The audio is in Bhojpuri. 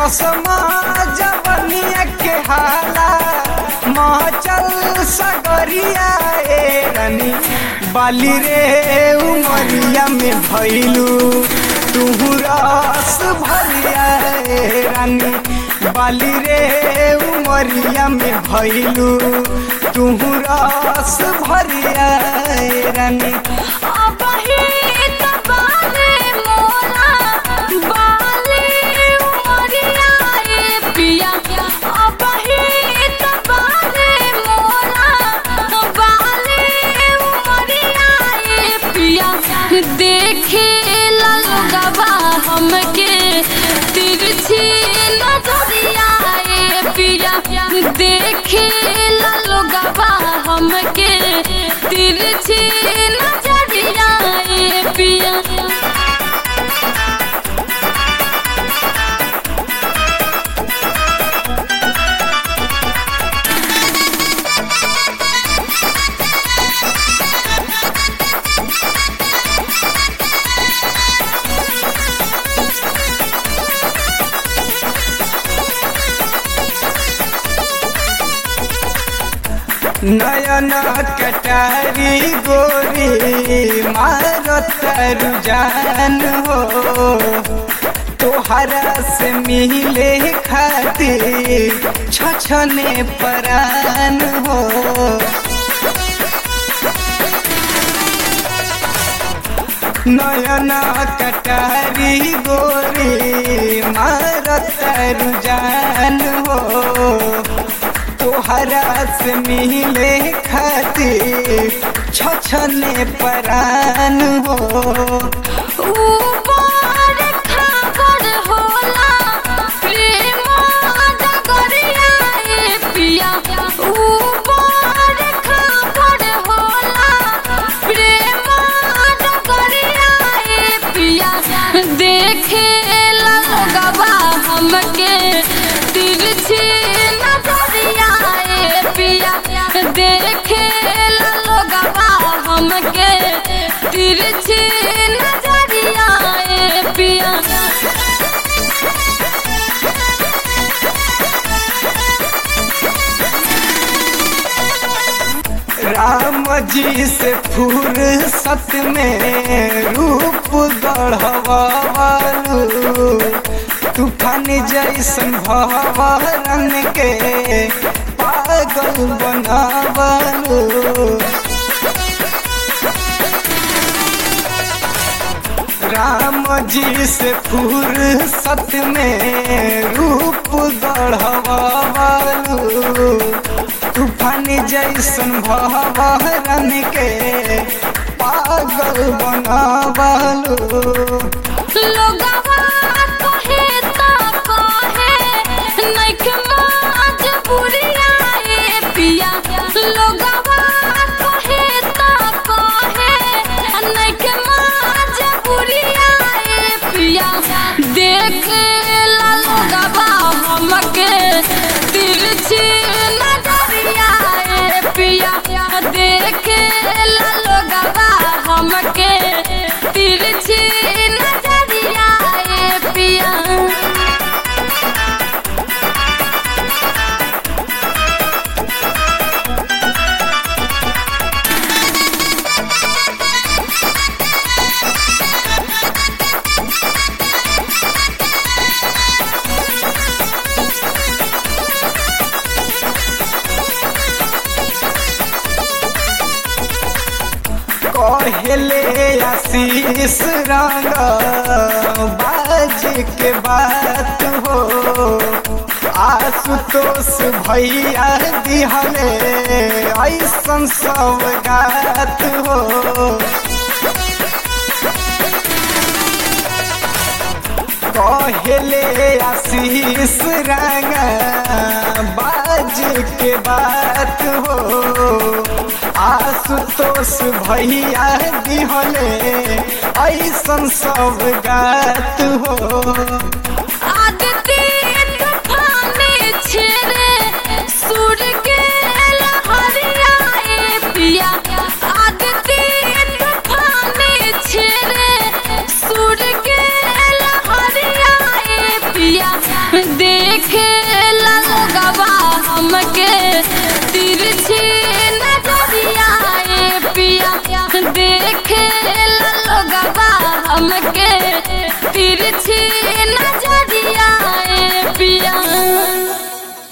चश्मा जवनिया के हाला महचल सगरिया ए रानी बाली रे उमरिया में भैलू तुहू रस भरिया ए रानी बाली रे उमरिया में भैलू तुहू रस भरिया ए रानी अबही त बाले मोरा बाले उमरिया ए पिया अबही त बाले मोरा बाले उमरिया ए पिया देखे लगवा हमके तिरछी नजरिया ए पिया देखे लगवा हमके तिरछी नजरिया ए पिया नयन कटारी गोरी मारत रुझान हो तोहरा से मिले खातिर छछने परान हो नयन कटारी गोरी मारत रुझान हो तोहरा से मिले खातिर छछने परान हो ऊपर खबर होला प्रेम डगरिया ए पिया ऊपर खबर होला प्रेम डगरिया ए पिया देखे लगवा हमके तिरछी नजरिया ए पिया देखे लगवा हमके तिरछी नजरिया ए पिया राम जी से फुर्सत में रूप गढ़वालू तूफान जैसन भवरन के पागल बनावलू राम जी से फुर्सत में रूप गढ़वालू तूफान जैसन भवरन के पागल बनावलू लोगवा कहे ता कहे नइखे मजबूरिया ए पिया लोगवा कहे ता कहे नइखे मजबूरिया ए पिया देख ला लोगवा हमके तिरछी नजरिया ए पिया देख ला लोगवा हमके तिरछी नजरिया ए पिया कहले आशीष रंग बाज के बात हो आशुतोष भैया दिहले ऐसन सौगात हो कहले आशीष रंग बाज के बात हो आशुतोष भैया दिहले ऐसन सब गात हो आदित्य तूफाने छेड़े सुर के लहरिया ए पिया आदित्य तूफाने छेड़े सुर के लहरिया ए पिया हमके तिरछी नजरिया ए पिया